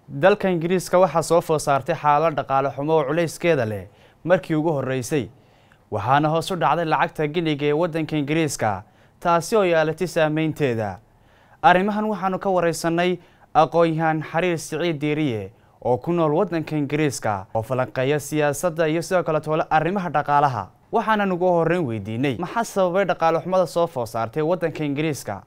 dalka ingiriiska waxaa soo food saartay xaalad dhaqaale xumo oo culayskeeda leh markii ugu horreysay waxaana hoos u dhacday lacagta giniga ee waddanka ingiriiska taasi oo yeelatay saameynteeda arrimahan waxaanu ka wareysanay aqoon-yahaan xiriir siciid diiriye oo ku nool waddanka ingiriiska oo falanqeeya siyaasadda iyo sidoo kale toole arrimaha dhaqaalaha waxaanan ugu horreyn weydiinay maxaa sababay dhaqaale xumada soo food saartay waddanka ingiriiska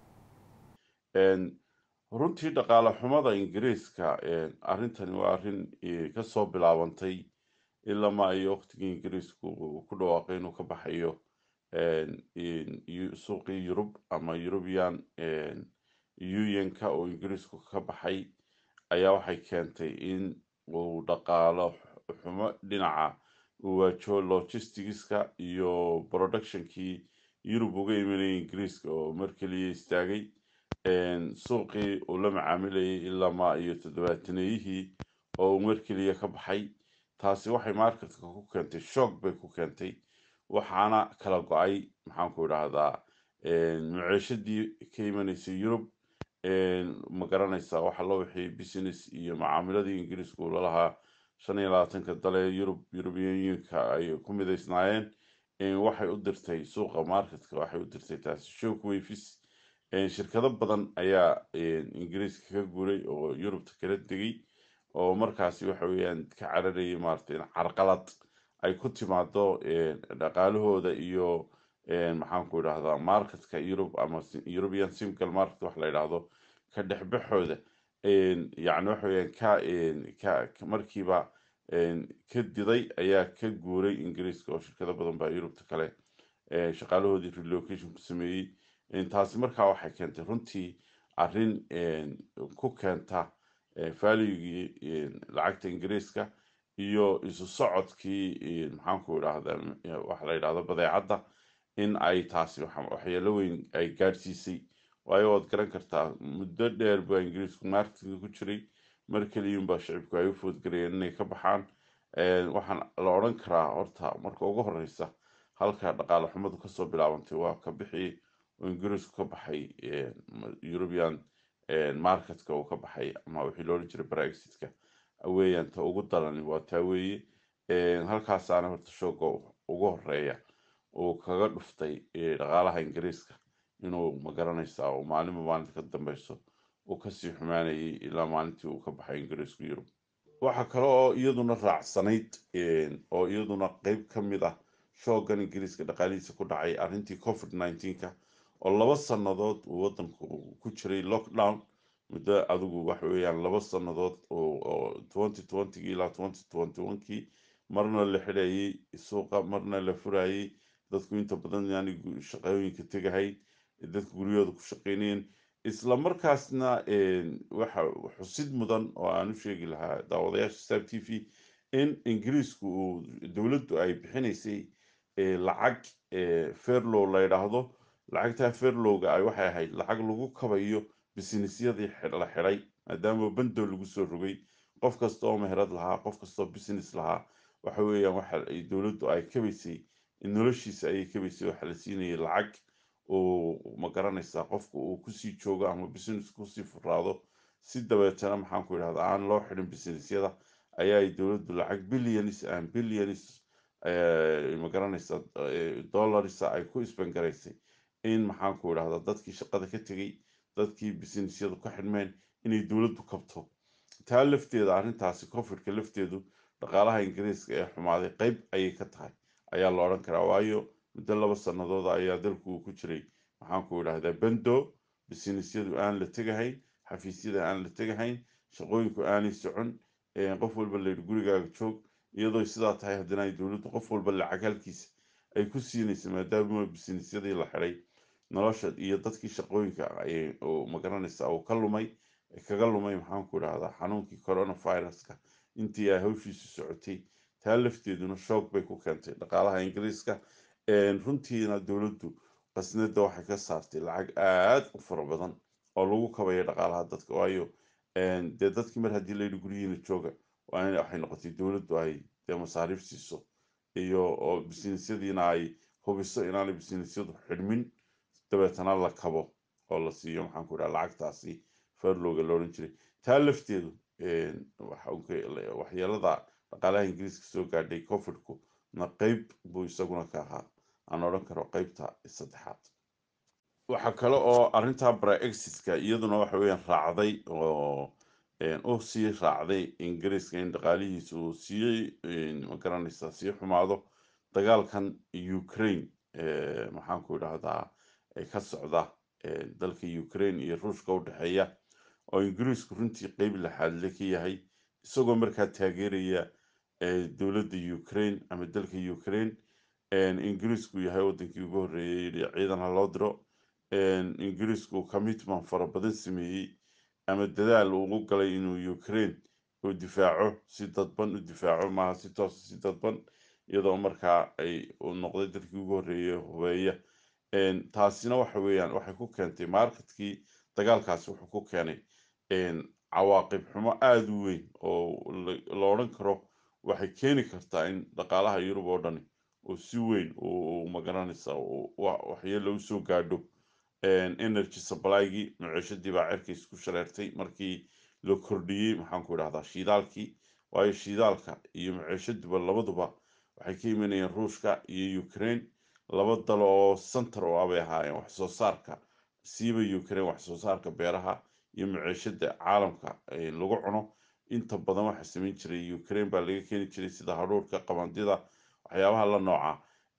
runtii dhaqaale xumada ingiriiska arrintani waa arrin kasoo bilaabantay ilama iyo waqtigii ingiriisku ku dhawaaqay inuu ka baxayo suuqii yurub ama eurubian unionka oo ingiriisku ka baxay ayaa waxay keentay in uu dhaqaalo xumo dhinaca uu waajo logisticska iyo productionkii yurub uga imanayay ingiriiska oo mar keliya istaagay suuqii uu la macaamilayay ilama iyo toddobaataneyihii oo uu mar keliya ka baxay taasi waxay marketka ku keentay shoog bay ku keentay waxaana kala go-ay maxaanku idhaahdaa maciishadii ka imanaysay yurub ma garanaysaa waxa loo wixii business iyo macaamiladii ingiriisku uu lalahaa shan iyo labaatanka dale yurub european unionka ay ku midaysnaayeen waxay u dirtay suuqa marketka waxay u dirtay taasi shoog wafis shirkado badan ayaa ingiriiska ka guuray oo yurubta kala degay oo markaasi waxa weeyaan ka cararayay maarata in carqalad ay ku timaado dhaqaalahooda iyo maxaanku idhahdaa marketka yurub ama european simcal market wax la yidhaahdo ka dhexbaxooda yani waxa weeyaan ka ka markiiba ka diday ayaa ka guuray ingiriiska oo shirkado badan baa yurubta kale shaqaalahoodii relocation ku sameeyey taasi markaa waxay keentay runtii arrin ku keenta valuegii lacagta ingiriiska iyo isu socodkii maxaanku idhaahda waxa la yidhahdo badeecadda in ay taasi waxyeelo weyn ay gaadhsiisay waayo waad garan kartaa muddo dheer baa ingiriisku marketka ku jiray mar keliyunbaa shicibku ay u foodgarayeen inay ka baxaan waxaan la odhan karaa horta marka ugu horeysa halka dhaqaale xumadu kasoo bilaabantay waa ka bixi oo ingiriisku ka baxay european marketka uu ka baxay ama wixii loolan jiray brexitka weeyaan ta ugu dalani waa taa weeye halkaasaana horta shooga ugu horeeya uu kaga dhuftay dhaqaalaha ingiriiska inuu magaranaysaa oo maalinba maalinta ka dambeyso uu kasii xumaanayay ilaa maalintii uu ka baxay ingiriisku yurub waxaa kale oo iyaduna raacsanayd oo iyaduna qeyb ka mid ah shoogan ingiriiska dhaqaalihiisa ku dhacay arrintii covid nineteenka oo laba sannadood uu waddanku ku jiray lockdown muddo adigu waxa weeyaan laba sannadood oo twenty twentygii ilaa twenty twenty onekii marna la xidhayay suuqa marna la furayay dadku inta badan yani shaqooyinka tegahayd dadku guryahooda ku shaqeynayeen isla markaasna waxa xusid mudan oo aan u sheegi lahaa daawadayaasha stab t v in ingiriisku uu dowladdu ay bixinaysay lacag ferlow la yidhaahdo lacagtaa ferlowga ay waxay ahayd lacag lagu kabayo businessyadii la xidhay maadaama bando lagu soo rogay qof kasta oo meherad lahaa qof kastaoo business lahaa waxa weeyaan waxa dowladdu ay kabaysay noloshiisa ayay kabaysay waxa la siinayay lacag uu ma garanaysaa qofka uu kusii joogo ama business kusii furaado si dabeetana maxaanku idhahda aan loo xidhin businessyada ayaa dowladdu lacag billions and billions ma garanaysaa dollarsa ay ku isbangaraysay in maxaanku idhahda dadkii shaqada ka tegey dadkii businessyadu ka xidhmeen inay dowladdu kabto taa lafteeda arrintaasi covidka lafteedu dhaqaalaha ingiriiska ee xumaaday qeyb ayay ka tahay ayaa la odhan karaa waayo muddo laba sannadood ayaa dalku uu ku jiray maxaanku idhahdaa bendo businessyadu aan la tegahayn xafiisyada aan la tegahayn shaqooyinku aanay socon qof walba layidhi gurigaaga joog iyadoo sidaa tahay haddana ay dowladdu qof walba lacag halkiisa ay ku siinaysa maadaama businessyadii la xidhay nolosha iyo dadkii shaqooyinka ma garanaysaa uu ka lumay kaga lumay maxaanku idhahdaa xanuunkii coronaviruska intii ay hawshiisu socotay taa lafteeduna shoog bay ku keentay dhaqaalaha ingiriiska runtiina dowladdu qasnada waxay ka saartay lacag aad u fara badan oo lagu kabaya dhaqaalaha dadka waayo dee dadkii mar haddii layidhi guryihiina jooga waxay noqotay dowladdu ay dee masaariif siiso iyo oo businesyadiina ay hubiso inaanay businesyadu xidhmin dabeetana la kabo oo la siiyo maxaanku idhaha lacagtaasi farlowga la odhan jiray taa lafteedu waxyeelada dhaqaalaha ingiriiska soo gaadhay covidku na qeyb buu isaguna ka ahaa aan odhan karo qeybta saddexaad waxaa kale oo arrintaa brexitska iyaduna waxa weeyaan raacday oo u sii raacday ingiriiska in dhaqaalihiisa uu sii magaranaysaa sii xumaado dagaalkan ukraine maxaan ku idhahdaa ka socda dalka ukraine iyo ruushka u dhexeeya oo ingiriisku runtii qeyb laxaadle ka yahay isagoo markaa taageeraya dowladda ukraine ama dalka ukraine ingiriisku yahay wadankii ugu horreeyay yidhi ciidan ha loo diro ingiriisku commitment fara badan sameeyey ama dadaal ugu galay inuu ukraine uu difaaco si dadban u difaaco maaha si toos si dadban iyadoo markaa ay uu noqday dalkii ugu horreeyay hubeeya taasina waxa weeyaan waxay ku keentay marketkii dagaalkaasi wuxuu ku keenay cawaaqib xumo aada u weyn oo la odhan karo waxay keeni kartaa in dhaqaalaha yurub oo dhani oo si weyn uu magaranaysa waxyeelo usoo gaadho energy supply-gii maciishadii baa cerka isku shareertay markii la kordhiyey maxaan ku idhahdaa shiidaalkii waayo shiidaalka iyo maciishaduba labaduba waxay ka imanayeen ruushka iyo ukraine laba dal oo center oo abay ahaayeen wax soo saarka siiba ukraine wax soo saarka beeraha iyo maciishada caalamka lagu cuno inta badan waxa samayn jiray ukraine baa laga keeni jiray sida hadhuurka qabandida waxyaabaha la nooca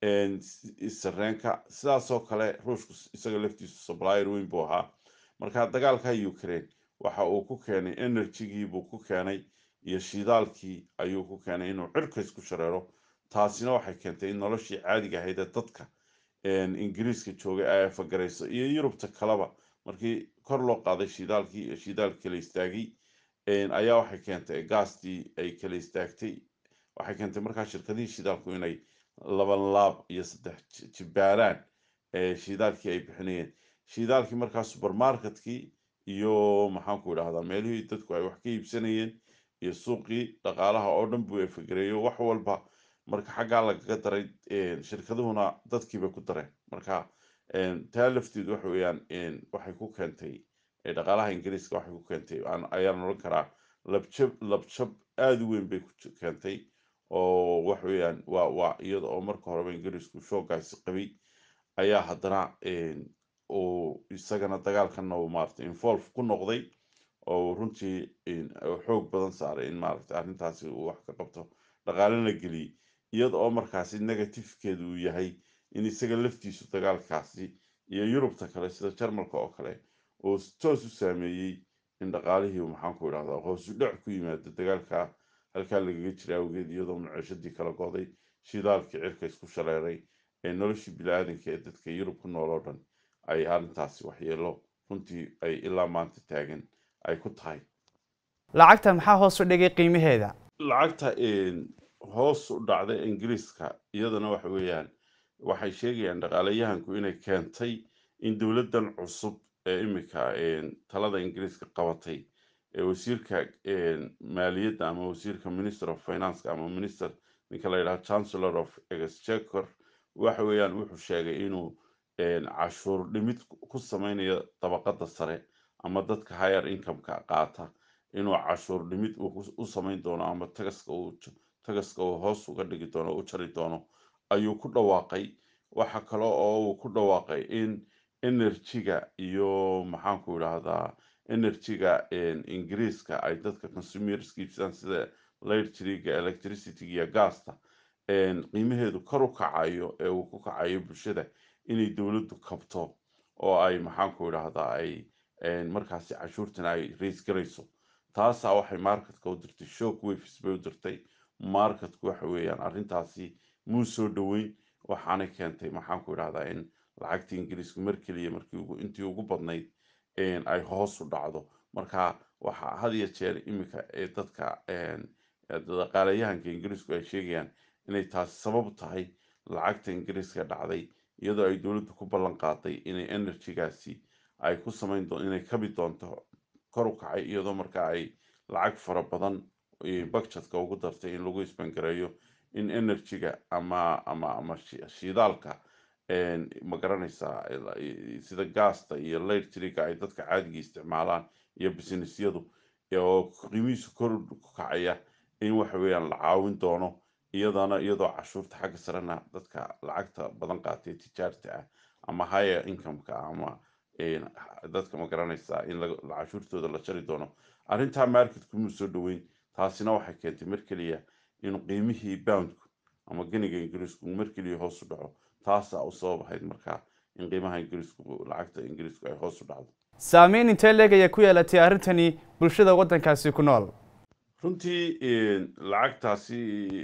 sareenka sidaasoo kale ruushku isaga laftiisu supplier weyn buu ahaa marka dagaalka ukraine waxa uu ku keenay energygii buu ku keenay iyo shidaalkii ayuu ku keenay inuu cirka isku shareero taasina waxay keentay in noloshii caadiga ahayd ee dadka ingiriiska joogay ay afagarayso iyo yurubta kaleba markii kor loo qaaday shidaalkii iyo shidaalka kala istaagay ayaa waxay keentay gaastii ay kala istaagtay waxay keentay markaa shirkadihii shidaalku inay laban laab iyo saddex jibaaraan shidaalkii ay bixinayeen shidaalkii markaa supermarketkii iyo maxaanku idhahdaa meelihii dadku ay wax ka iibsanayeen iyo suuqii dhaqaalaha oo dhan buu efagereeyo wax walba marka xaggaa lagaga daray shirkaduhuna dadkiibay ku dareen marka taa lafteedu waxa weeyaan waxay ku keentay dhaqaalaha ingiriiska waxay ku keentay ayaan odhan karaa labjab labjab aada u weyn bay ku keentay oo wax weeyaan waa waa iyada oo marka horeba ingiriisku shoogaasi qabay ayaa haddana uu isagana dagaalkanna uu maaragtay involve ku noqday oo runtii xoog badan saaray in maaragtay arrintaasi uu wax ka qabto dhaqaale la geliyey iyada oo markaasi negatifkeedu uu yahay in isaga laftiisu dagaalkaasi iyo yurubta kale sida jarmalka oo kale uu toos u saameeyey in dhaqaalihii maxaanku idhahdaa hoosu dhac ku yimaado dagaalka halkaa lagaga jira awgeed iyadoo maciishadii kala goday shidaalkii cirka isku shareeray ee noloshii bili-aadanka ee dadka yurub ku nool oo dhan ay arrintaasi waxyeelo runtii ay ilaa maanta taagan ay ku tahay lacagta maxaa hoos u dhigay qiimaheeda lacagta hoos u dhacda ingiriiska iyadana waxa weeyaan waxay sheegayaan dhaqaalayahanku inay keentay in dowladdan cusub ee imika talada ingiriiska qabatay ee wasiirka maaliyadda ama wasiirka minister of finance ama minister ninka la yidhaha chancellor of exchequer waxa weeyaan wuxuu sheegay inuu cashuur dhimid ku sameynayo dabaqada sare ama dadka higher incomeka qaata inuu cashuur dhimid u sameyn doono ama tagaska uu tagaska uu hoos uga dhigi doono u jari doono ayuu ku dhawaaqay waxa kale oo uu ku dhawaaqay in enerjiga iyo maxaanku idhaahdaa enerjiga ingiriiska ay dadka consumerska iibsadaan sida lightriga electricity iyo gaasta qiimaheedu kor u kacayo ee uu ku kacayo bulshada inay dowladdu kabto oo ay maxaanku idhaahdaa ay markaasi cashuurtan ay rays garayso taasaa waxay marketka u dirtay shock waves bay u dirtay marketku waxa weeyaan arrintaasi muu soo dhoweyn waxaanay keentay maxaanku idhahdaa in lacagta ingiriisku mar keliya markii intii ugu badnayd ay hoos u dhacdo marka waxa had iyo jeer iminka ee dadka dhaqaalayahanka ingiriisku ay sheegayaan inay taasi sabab tahay lacagta ingiriiska dhacday iyadoo ay dowladdu ku ballan qaaday inay enerjigaasi ay ku samayn doon inay kabi doonto kor u kacay iyadoo markaa ay lacag fara badan budgetka ugu dartay in lagu isbangareeyo in enerjiga ama ama ama shidaalka ma garanaysaa sida gaasta iyo lightriga ay dadka caadiga isticmaalaan iyo businessyadu oo qiimihiisu kor ku kacaya in waxa weeyaan la caawin doono iyadana iyadoo cashuurta xagga sarena dadka lacagta badan qaatay tijaarta ah ama higher incomeka ama dadka ma garanaysaa in cashuurtooda la jari doono arrintaa marketku muu soo dhoweyn taasina waxay keentay mar keliya in qiimihii boundku ama ganiga ingiriisku mar keliya hoos u dhaco taasaa u sabab ahayd markaa in qiimaha ingiriisku lacagta ingiriisku ay hoos u dhacdo saameyn intee leeg ayay ku yeelatay arrintani bulshada waddankaasi ku nool runtii lacagtaasi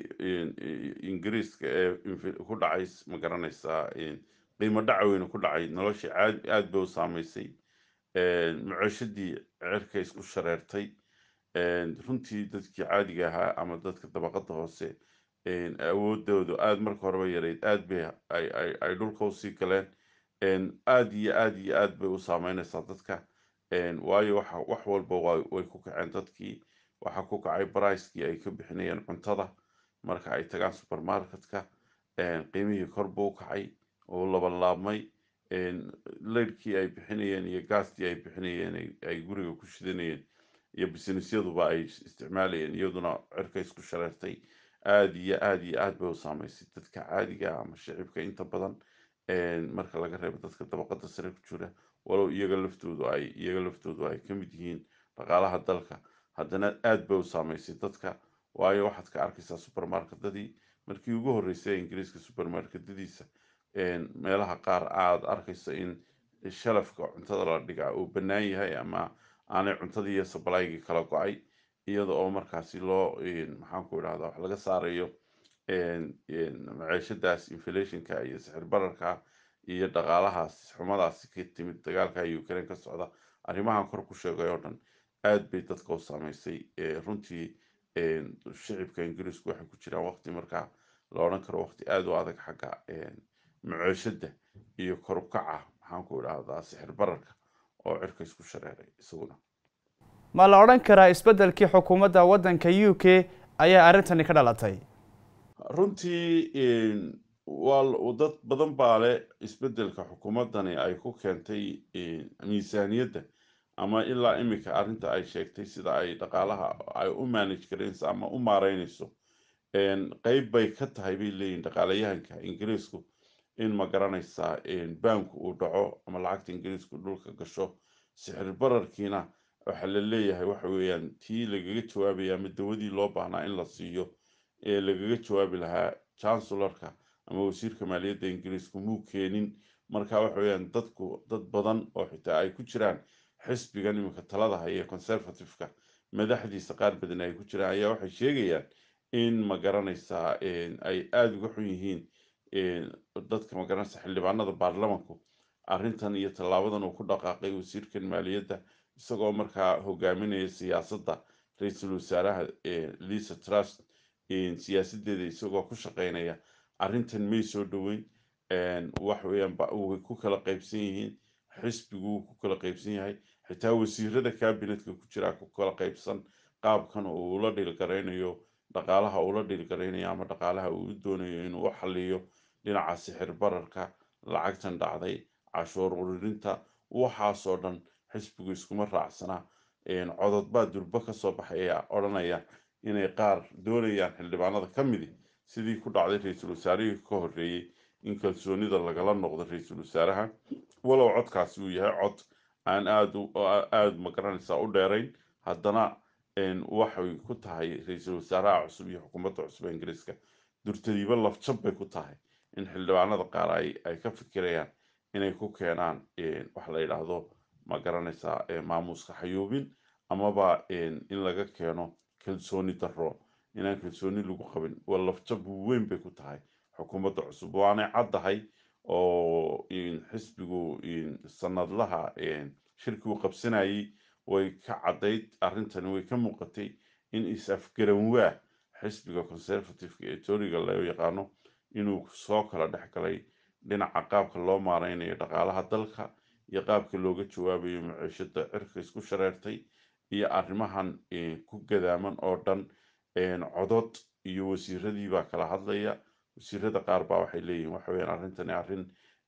ingiriiska ee ku dhacay ma garanaysaa qiimo dhaca weyne ku dhacay noloshii aad aad bay u saameysay maciishadii cirka isku shareertay runtii dadkii caadiga ahaa ama dadka dabaqada hoose awoodoodu aad marka horeba yareyd aad bay ay dhulka usii galeen aad iyo aad iyo aad bay u saameynaysaa dadka waayo waxa wax walba way ku kaceen dadkii waxaa ku kacay baricekii ay ka bixinayeen cuntada marka ay tagaan supermarketka qiimihii kor buu kacay oo labanlaabmay leydhkii ay bixinayeen iyo gaastii ay bixinayeen ay guriga ku shidanayeen iyo businessyaduba ay isticmaalayeen iyaduna cirka isku shareertay aad iyo aad iyo aad bay u saameysay dadka caadiga ama shicibka inta badan marka laga reebo dadka dabaqada sare ku jira walow iyaga laftoodu ay iyaga laftoodu ay ka mid yihiin dhaqaalaha dalka haddana aad bay u saameysay dadka waayo waxaad ka arkaysaa supermarketadii markii ugu horreysay ingiriiska supermarketadiisa meelaha qaar aad arkayso in shalafka cuntada la dhigaa uu bannaan yahay ama aanay cuntadii iyo sabalaygii kala go-ay iyada oo markaasi loo maxaanku idhahda wax laga saarayo maciishadaas inflationka iyo sixir bararka iyo dhaqaalahaas xumadaasi ka timid dagaalka ukraine ka socda arrimahan kor ku sheegay oo dhan aad bay dadka u saameysay runtii shicibka ingiriisku waxay ku jiraan waqti markaa la odhan karo waqti aada u adag xagga maciishada iyo kor u kaca maxaanku idhahdaa sixir bararka oo cirka isku shareeray isaguna ma la odhan karaa isbeddelkii xukuumadda waddanka u k ayaa arrintani ka dhalatay runtii waa dad badan baa leh isbeddelka xukuumaddani ay ku keentay miisaaniyadda ama ilaa iminka arrinta ay sheegtay sida ay dhaqaalaha ay u manage garayso ama u maareynayso qeyb bay ka tahay bay leeyihin dhaqaalayahanka ingiriisku in ma garanaysaa baanku uu dhaco ama lacagta ingiriisku dhulka gasho sixir bararkiina waxaa la leeyahay waxa weeyaan tii lagaga jawaabaya ama dawadii loo baahnaa in la siiyo ee lagaga jawaabi lahaa chancelorka ama wasiirka maaliyadda ingiriisku muu keenin marka waxa weeyaan dadku dad badan oo xitaa ay ku jiraan xisbigan iminka talada haya conservativeka madaxdiisa qaar badan ay ku jiraan ayaa waxay sheegayaan in ma garanaysaa ay aada uga xun yihiin dadka ma garanaysa xildhibaanada baarlamanku arrintan iyo tallaabadan uu ku dhaqaaqay wasiirkan maaliyadda isagoo markaa hogaaminaya siyaasadda ra-iisul wasaaraha lisa trust siyaasadeeda isagoo ku shaqeynaya arrintan may soo dhoweyn wax weeyaan way ku kala qaybsan yihiin xisbigu wuu ku kala qaybsan yahay xitaa wasiirada kabinetka ku jiraa ku kala qaybsan qaabkan uu ula dhilgaraynayo dhaqaalaha ula dhilgaraynayo ama dhaqaalaha uu u doonayo inuu u xaliyo dhinaca sixir bararka lacagtan dhacday cashuur ururinta waxaasoo dhan xisbigu iskuma raacsana codod baa durbo kasoo baxaya odhanaya inay qaar doonayaan xildhibaanada ka midi sidii ku dhacday ra-iisul wasaarihii ka horreeyey in kalsoonida lagala noqdo ra-iisul wasaaraha walow codkaasi uu yahay cod aan aada aada magaranaysaa u dheerayn haddana waxay ku tahay ra-iisul wasaaraha cusub iyo xukuumadda cusub ee ingiriiska durtadiiba lafjab bay ku tahay in xildhibaanada qaar ay ay ka fikirayaan inay ku keenaan wax la yidhaahdo ma garanaysaa maamuuska xayuubin amaba in laga keeno kalsooni darro inaan kalsooni lagu qabin waa lafjab weyn bay ku tahay xukuumadda cusub waanay caddahay oo xisbigu sanadlaha shirkii uu qabsanayay way ka caddayd arrintani way ka muuqatay in is-afgaranwaa xisbiga conservativeka ee tooriga loo yaqaano inuu soo kala dhex galay dhinaca qaabka loo maareynayo dhaqaalaha dalka iyo qaabka looga jawaabayo maciishada cirka isku shareertay iyo arrimahan ku gadaaman oo dhan codod iyo wasiiradii baa kala hadlaya wasiirada qaar baa waxay leeyihin waxa weyaan arrintani arrin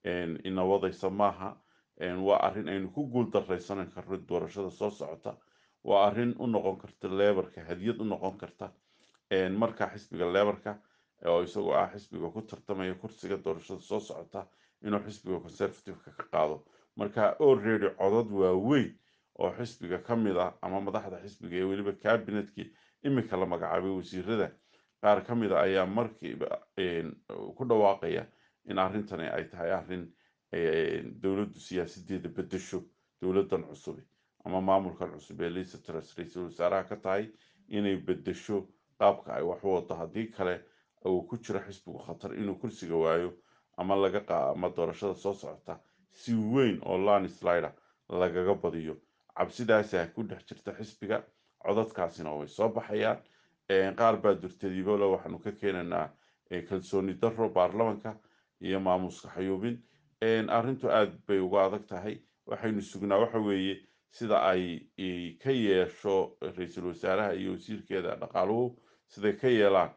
inawadaysa maaha waa arrin aynu ku guul daraysanan karno doorashada soo socota waa arrin u noqon karta lebarka hadiyad u noqon karta marka xisbiga lebarka oo isagoo ah xisbiga ku tartamaya kursiga doorashada soo socota inuu xisbiga conservativeka ka qaado marka already codad waaweyn oo xisbiga ka mid ah ama madaxda xisbiga ee weliba cabinetkii imika la magacaabay wasiirada qaar ka mid a ayaa markiiba ku dhawaaqaya in arrintani ay tahay arrin dowladdu siyaasadeeda bedesho dowladdan cusubi ama maamulkan cusub ee liisa tras ra-iisul wasaaraha ka tahay inay bedesho qaabka ay wax u wado haddii kale uu ku jiro xisbigu khatar inuu kursiga waayo ama laga qa ama doorashada soo socota si weyn oo lanislider lagaga badiyo cabsidaasa ku dhex jirta xisbiga codadkaasina way soo baxayaan qaar baa durtadiibole waxaanu ka keenaynaa kalsooni daro baarlamanka iyo maamuska xayuubin arrintu aad bay uga adag tahay waxaynu sugnaa waxa weeye sida ay ka yeesho ra-iisul wasaaraha iyo wasiirkeeda dhaqaaluhu siday ka yeelaan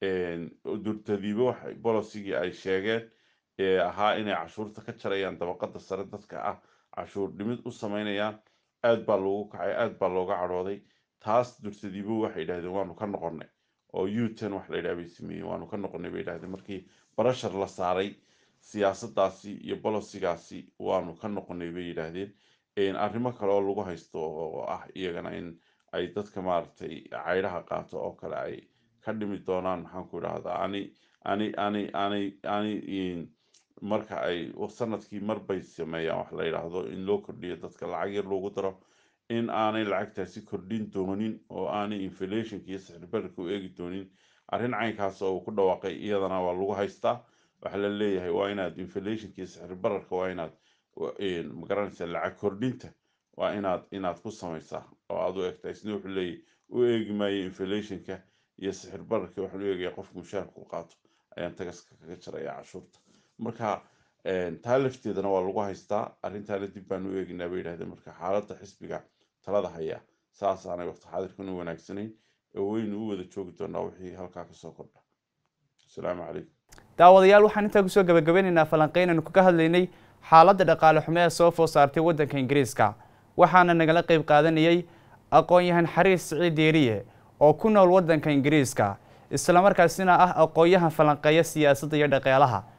durtadiibo waxay bolosigii ay sheegeen ee ahaa inay cashuurta ka jarayaan dabaqada sare dadka ah cashuur dhimid u sameynayaan aad baa loogu kacay aad baa looga cadhooday taas durtadiibo waxay yidhahdeen waanu ka noqonay oo uten wax la yidhaha bay sameeyeen waanu ka noqonay bay yidhahdeen markii barashar la saaray siyaasadaasi iyo bolosigaasi waanu ka noqonay bay yidhaahdeen arrimo kale oo lagu haysto oo ah iyagana in ay dadka maaragtay caydhaha qaato oo kale ay ka dhimi doonaan maxaan ku idhahdaa ani ani ani ani ani marka ay sanadkii marbay sameeyaan wax la yidhaahdo in loo kordhiyo dadka lacag yar loogu daro in aanay lacagtaasi kordhin doonin oo aanay inflationka iyo sixirbararka u eegi doonin arrin caynkaas oo uu ku dhawaaqay iyadana waa lagu haystaa waxaa la leeyahay waa inaad inflationka iyo sixirbararka waa inaad magaranaysa lacag kordhinta waa inaad inaad ku samaysaa oo aad u egtaa isna wuxuu leeyahy u eegi maayo inflationka iyo sixir bararka waxaa loo eegaya qofka mushaharka u qaato ayaan tagaska kaga jaraya cashuurta marka taa lafteedana waa lagu haystaa arrintaana dib baan u eeginaa bay yidhahdeen marka xaaladda xisbiga talada haya saasaanay waqti xaadirkan u wanaagsanayn oo weynu u wada joogi doonaa wixii halkaa kasoo kordha asalaamu calaykum daawadayaal waxaan intaa kusoo gabagabeynaynaa falanqeyn aynu kaga hadlaynay xaaladda dhaqaale xumo ee soo food saartay waddanka ingiriiska waxaana nagala qayb qaadanayay aqoon-yahan xariis siciid deeriye oo ku nool waddanka ingiriiska islamarkaasina ah aqoon-yahan falanqeeya siyaasadda iyo dhaqaalaha